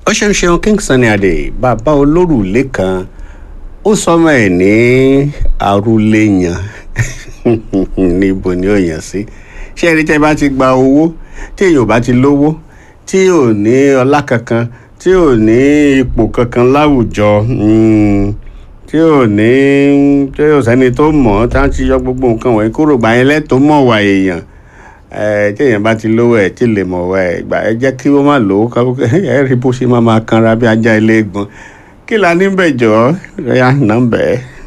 ó ṣeun ṣeun king sunny adé bàbá olórùlé kan ó sọmọ ẹ ní arúléyàn níbo ni ó yàn sí ṣé ẹni tẹ́ bá ti gba owó tí èèyàn ò bá ti lówó tí ò ní ọlá kankan tí ò ní ipò kankan láwùjọ mm, tí ò ní tí ò sẹ́ni tó mọ̀ ọ́ tá a ti yọ gbogbo nǹkan wọ̀nyí kúrò gbà yẹn lẹ́tọ̀ọ́ mọ̀ wà èèyàn ẹ tí èèyàn bá ti lówó ẹ tí lè mọ̀ wá ẹ gbà ẹ jẹ́ kí wọ́n má lówó ká ẹ rí bó ṣe máa máa kanra bí ajá ilé gbọ́n kí la níbẹ̀ jọ ẹ yá nà ń bẹ̀ ẹ́.